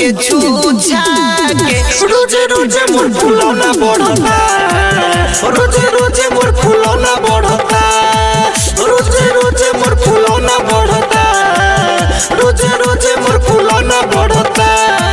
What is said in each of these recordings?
हमके छूछा के रोजे रोजे मोर फुलौना बढ़ता रोजे रोजे मोर फुलौना बढ़ता रोजे रोजे मोर फुलौना बढ़ता रोजे रोजे मोर फुलौना बढ़ता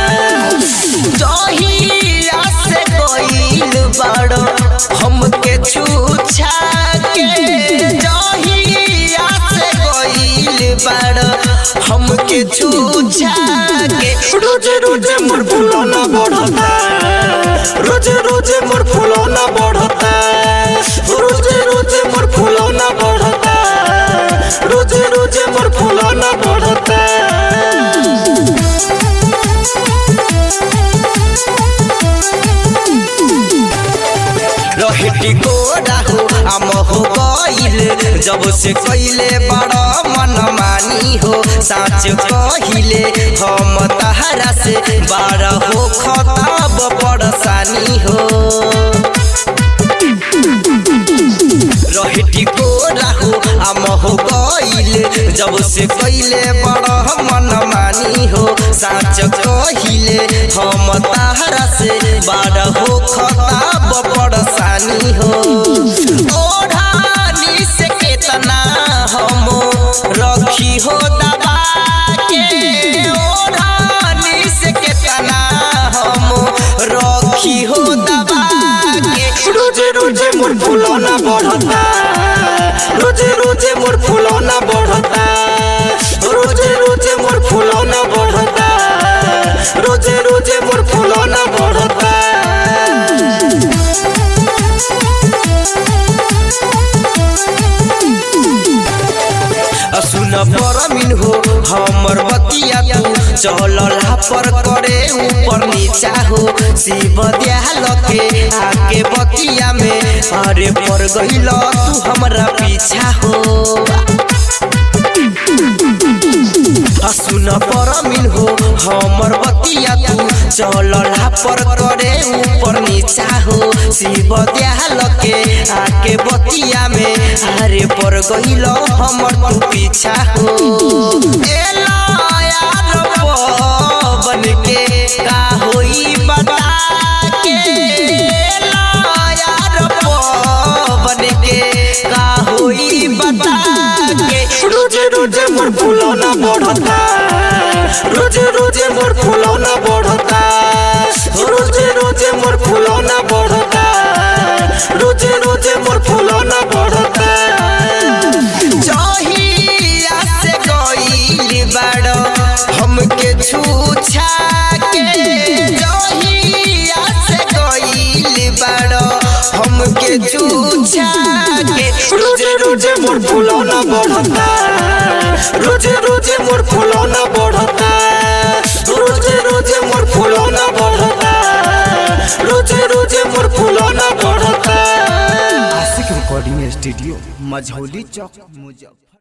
जहिया से गइल बाड़ो हमके छूछा के जहिया से गइल बाड़ो हमके छूछा के रोजे रोजे मोर फुलौना बढ़ता रोजे रोजे मोर फुलौना बढ़ता रोजे रोजे मोर फुलौना बढ़ता रोजे रोजे मोर फुलौना बढ़ता रहटी गोरा हो हम हो गइल जब से कइले बड़ा मन मानी हो साच कहिले हम तहरा से बारह हो खताब परेशानी हो रहटी गोरा हो हम हो गइल जब से कइले बड़ा मन मानी हो साच कहिले हम तहरा से बारह हो खताब परेशानी हो ओढ़ानी से केतना हम रखी हो दबा के ओढ़ानी से केतना हम रखी हो दबा के रोजे रोजे मोर फुलौना बढ़ता रोजे रोजे मोर फुलौना बढ़ता रोजे रोजे मोर फुलौना बढ़ता रोजे रोजे मोर फुलौना बढ़ता सुन परमिन हो हमर बतिया तू चलला पर करे ऊपर नीचा हो शिव दयाल के आके बतिया में अरे पर गइल तू हमरा पीछा हो सुन परमिन हो हमर बतिया तू चलला पर करे ऊपर नीचा हो शिव दयाल के आके बतिया में अरे पर गइल हमर तू पीछा हो एला यार बन के का होई बता के एला यार बन के का होई बता के रोजे रोजे मोर फुलौना बढ़ता रोजे रोजे मोर फुलौना बढ़ता रोजे रोजे मोर फुलौना बढ़ता रोजे रोजे मोर फुलौना बढ़ता जहिया से गइल बाड़ो हमके छूछा के जहिया से गइल बाड़ो हमके छूछा के रोजे रोजे मोर फुलौना बढ़ता रोजे रोजे मोर फुलौना बढ़ता रोजे रोजे मोर फुलौना बढ़ता रोजे रोजे मोर फुलौना बढ़ता आशिक रिकॉर्डिंग स्टूडियो मझौली चौक मुजफ्फर